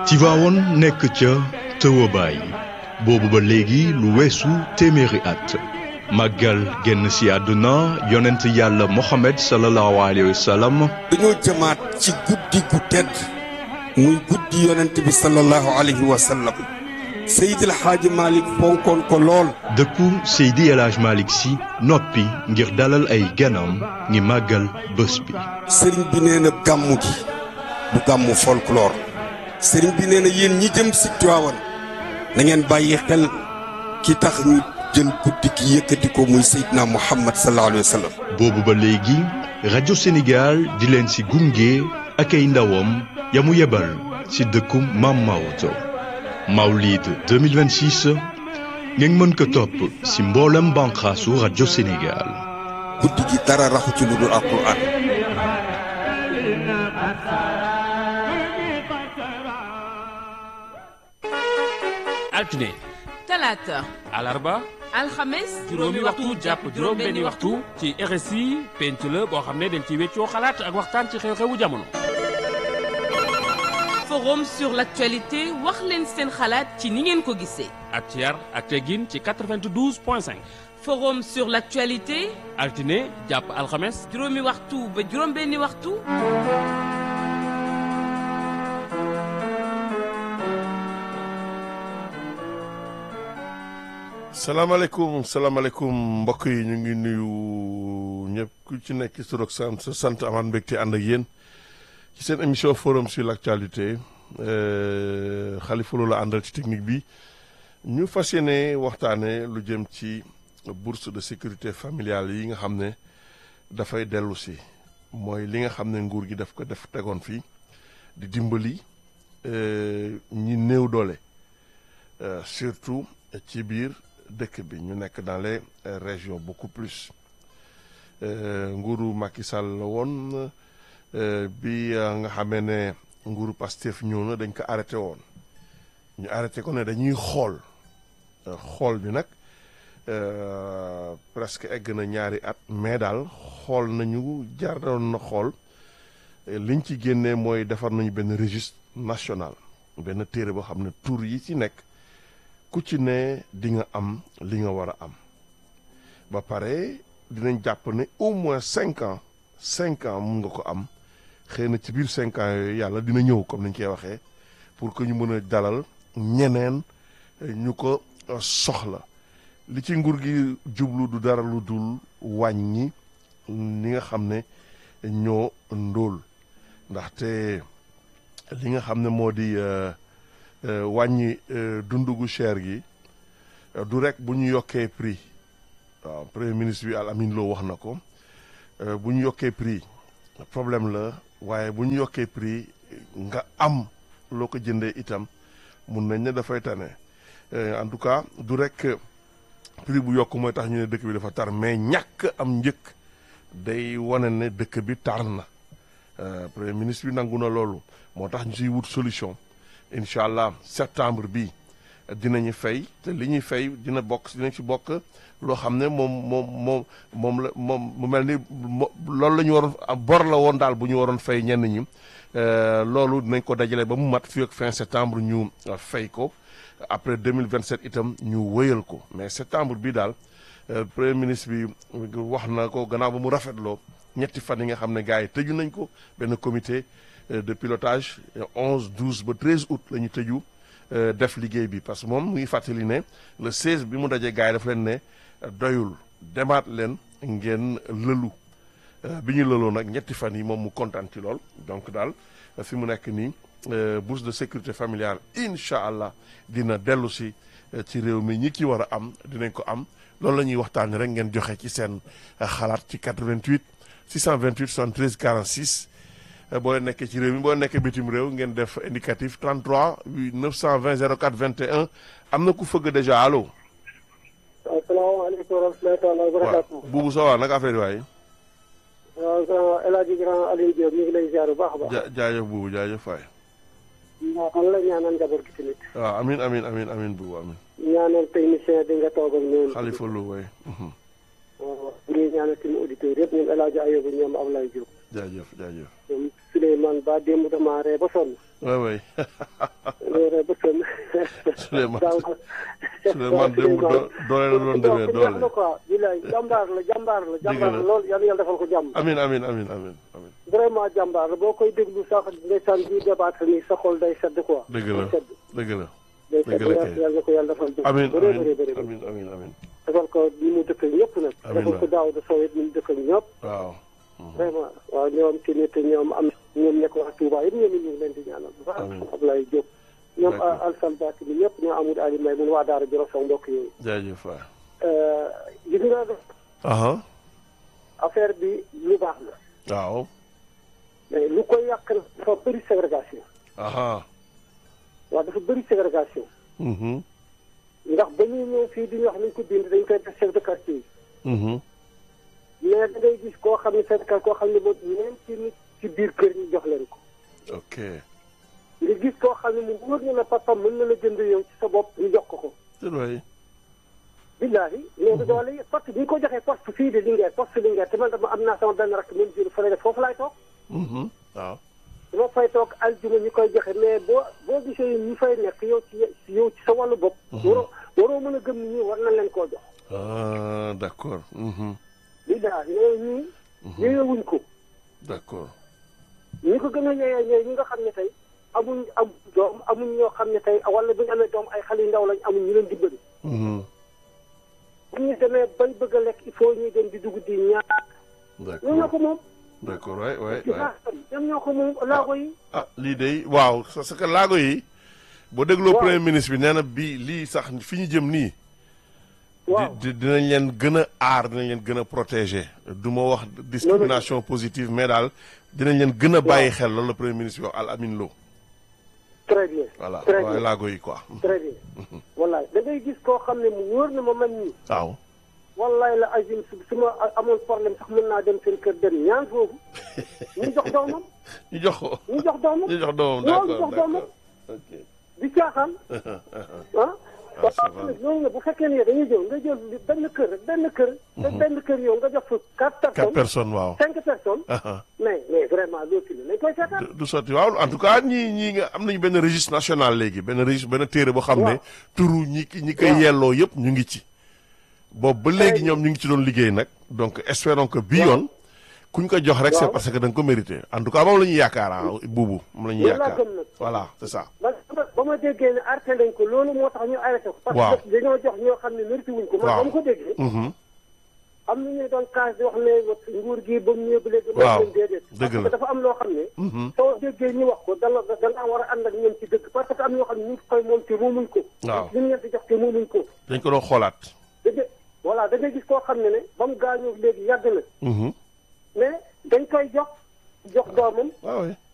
Tivaouane nekk ca tëwabaay boobu ba léegi lu weesu téeméeri at màggal génn si àdduna yonent yàlla Mohamed sallallahu alayhi wa sallam dañoo jëmaat ci guddi gu tedd muy guddi yonent bi sallallahu alayhi wa sallam Seydi El Hadji Malick fonkoon ko lool dëkku Seydi El Hadji Malick si noppi ngir dalal ay ganam ngi màggal bés bi sëriñ bi nee na gàmmu gi du gàmmu folklore sëriñ bi nee na yéen ñi jëm si Tiwaawan na ngeen bàyyi xel ki tax ñu jël guddi gi yëkkati ko muy Seydina Muhammad sallallahu alayhi wa sallam boobu ba léegi rajo Sénégal di leen si gunge ak ay ndawam ya mu yebal si dëkku Maam Maodo Mawlid 2026 ngeen mën ko topp si mboolem banqaasu rajo Sénégal guddi gi dara raxu ci lu dul alquran altine talaata alarba alxames juróomi waxtu jàpp juróom benni waxtu ci RSI penc la boo xam ne dañ ci weccoo xalaat ak waxtaan ci xew-xewu jamono forum sur l'actualité wax leen seen xalaat ci ni ngeen ko gisee ak ci yar ak teggin ci 92 point 5 forum sur l'actualité altine jàpp alxames juróomi waxtu ba juróom benni waxtu salaamaaleykum salaamaaleykum mbokk yi ñu ngi nuyu ñëpp ku ci nekk ci tur ak sant sa sant amaat mbégte ànd ak yéen ci seen émission forum sur l' actualité Khalifa Lo la àndal ci technique bi ñu fas yéene waxtaane lu jëm ci bourse de sécurité familiale yi nga xam ne dafay dellu si mooy li nga xam ne nguur gi daf ko def tegoon fii di dimbali ñi néew doole surtout ci biir dëkk bi ñu nekk dans les régions beaucoup plus nguuru Macky Sall la woon bi nga xamee ne nguuru Pastef ñëw na dañ ko arrêté woon ñu arrêté ko ne dañuy xool xool bi nag presque egg na ñaari at mais daal xool nañu jar doon na xool liñ ci génnee mooy defar nañu benn registre national benn téere boo xam ne tur yi ci nekk ku ci ne di nga am li nga war a am ba pare dinañ jàpp ne au moins cinq ans cinq ans mun nga ko am xëy na ci biir cinq ans yooyu yàlla dina ñëw comme ni ñu koy waxee pour que ñu mën a dalal ñeneen ñu ko soxla li ci nguur gi jublu du dara lu dul wàññi li nga xam ne ñoo ndóol ndaxte li nga xam ne moo di wàññi dundu gu cher gi du rek bu ñu yokkee prix waaw premier ministre bi Al Amin Lo wax na ko bu ñu yokkee prix problème la waaye bu ñu yokkee prix nga am loo ko jëndee itam mun nañ ne dafay tane en tout cas du rek prix bu yokk mooy tax ñu ne dëkk bi dafa tar mais ñàkk am njëkk day wane ne dëkk bi tar na premier ministre bi nangu na loolu moo tax ñu siy wut solution incha allah septembre bi dinañu fay te li ñuy fay dina bokk dinañ ci bokk loo xam ne moom moom moom moom la moom mu mel ni loolu la ñu waroon bor la woon daal bu ñu waroon fay ñenn ñi loolu dinañ ko dajale ba mu mat fii ak fin septembre ñu fay ko après 2027 itam ñu wëyal ko mais septembre bi daal premier ministre bi wax na ko gannaaw ba mu rafetloo ñetti fan yi nga xam ne gars yi tëju nañ ko benn comité de pilotage 11 12 ba 13 août la ñu tëju def liggéey bi parce que moom mu ngi fàttali ne le 16 bi mu dajee gars yi dafa leen ne doyul demaat leen ngeen lëlu bi ñu lëloo nag ñetti fan yi moom mu kontaan ci lool donc daal fi mu nekk nii bourse de sécurité familiale incha allah dina dellu si ci réew mi ñi ki war a am dinañ ko am loolu la ñuy waxtaanee rek ngeen joxe ci seen xalaat ci 88 628 73 46. boo nekkee ci réew mi boo nekkee bitim réew ngeen def indicatif 33 920 04 21 am na ku fëgg déjà allo. asalaamaaleykum wa rahmatulahi taala wa barakaatu. waaw buubu sa waa nag affaire yi waaye. waaw grand El Hadj grand Aliou Diop ñu ngi lay ziar bu baax a baax. ja jaajëf buubu jaajëf faay. waaw man la ñaanal njaboot gi tamit. waaw amin amin amin amin buubu amin. ñaanal technicien bi nga toog ak ñoom. Khalifa Lo waay. waaw ñu ñaanal tamit auditeurs yëpp ñoom El Hadj Ayoba ñoom Ablaye Diop. jaajëf jaajëf. ñoom Souleymane Ba démb damaa ree ba sonn. waay waay. loolu ba sën. Souleymane daaw Souleymane démb do- doole la doon demee ku neex la doole quoi bilaay jàmbaar la jàmbaar la jàmbaar la la. lool yàlla yàlla defal ko jàmm amin amin amin amin amin vraiment jàmbaar la boo koy déglu sax ndeysaan bi débattre nii sa xol day sedd quoi dëgg la day sedd dëgg la day dëgg sedd la kay. yàlla na ko yàlla defal jàmm amin bëree amin bëree bëri amin amin amin defal ko ni mu dëkk ñëpp nag Amiin defal ko waay. daaw da sowet ni mu dëkk ñëpp waaw vraiment waaw ñoom ci nit ñoom am ñoom nekk waa Touba yëpp ñoom ñu ngi leen di ñaanal bu baax Amiin. Ablaye Diop ñoom D'accord. Alsane Bakk bi ñëpp ñoo amul Ali May mun waa Daara Jolof sama mbokk yooyu jaajëf waay gis nga aha affaire bi lu baax la waaw mais lu koy yàq nag dafa bëri ségrégation aha waaw dafa bëri ségrégation mhm ndax ba ñuy ñëw fii di ñu wax nañ ko bind dañ koy def chef de quartier yi mhm mais da ngay gis koo xam ne chef de quartier koo xam ne moom ñeenti nit ci biir kër ñu jox leen ko ok nga gis koo xam ne mu wóor na la papa mën na la jënd yow ci sa bopp ñu jox ko ko te doy billaahi mais du doole yi poste bi ñu ko joxee poste fii de Linguère poste Linguère te man dama am naa sama benn rakk même jur fa la def foofu laay toog mhm waaw dama fay toog aljuma ñu koy joxe mais boo boo gisee ñi fay nekk yow ci yow ci sa wàllu bopp waroo waroo mën a gëm ni ñii war nañ leen koo jox ah d'accord mhm billaahi yooyu ñii yeyewuñ ko d'accord ñi ko gën a yeyee ñooy ñi nga xam ne tey amuñ am doom amuñ ñoo xam ne tey wala bu ñu amee doom ay xale yu ndaw lañ amuñ ñu leen dimbali mhm bu ñu demee bay bëgg a lekk il faut ñuy dem di dugg di ñaar ñoom ñoo ko d'accord moom d'accord waay waay ci waay laago yi ñoom ñoo ko moom laago yi ah lii de waaw parce que laago yi boo dégloo Waaw. premier ministre bi nee na bii lii sax fi ñu jëm nii waaw di di- dinañ leen gën a aar dinañ leen gën a protéger du ma wax discrimination positive mais daal dinañ leen gën a bàyyi xel loolu la premier ministre bi wax Al Amin Lo très bien voilà très waaye bien laago yi quoi très bien wallaay da ngay gis koo xam ne mu wóor na ma man nii waaw wallaay la agim su su ma amoon problème sax mën naa dem seen kër dem ñaan foofu ñu jox doomam ñu jox ko ñu jox doomam ñu jox doomam loolu d'accord jox doomam d'accord ok di caaxaan ah Ah, c'est vrai. loolu nga bu fekkee ne dañuy jël nga jël benn kër rek benn kër te benn kër yow nga jox fa quatre quatre personnes personnes waaw cinq personnes Ah, mais mais vraiment loolu ci la nañ koy seetaan du- du sotti waaw en tout cas ñii ñii nga am nañu benn registre national léegi benn registre benn téere boo xam ne Waaw. turu ñi ki- ñi koy Waaw. yelloo yëpp ñu ngi ci boobu ba léegi Très ñoom ñu ngi ci doon liggéey nag donc espérons que bii yoon kuñ ko jox rek c'est Waaw. parce que da nga ko mérité en tout cas moom la ñuy yaakaar ah buubu moom la ñuy Loolu laa yaakaar gëm nag. voilà c'est ça ba ba ma déggee ne arrêté nañ ko loolu moo tax ñu arrêté ko parce Waaw. que dañoo jox ñoo xam ne mérité wuñ ko man Waaw. ba ma ko déggee Mhm. am na ñu doon kaas di wax ne nguur gi ba mu ñëwee ba léegi Waaw. leen déedéet Dëgg parce la. que dafa am loo xam ne Mhm. soo déggee ñu wax ko da nga da ngaa war a ànd ak ñoom ci dëgg parce que am ñoo xam ne ñu ngi koy moom te moomuñ ko Waaw. li ñu leen di jox te moomuñ ko dañ ko doon xoolaat da ngay voilà da ngay gis koo xam ne ne ba mu gaañoo léegi yàgg na Mhm. mais dañ koy jox jox doomam waaw oui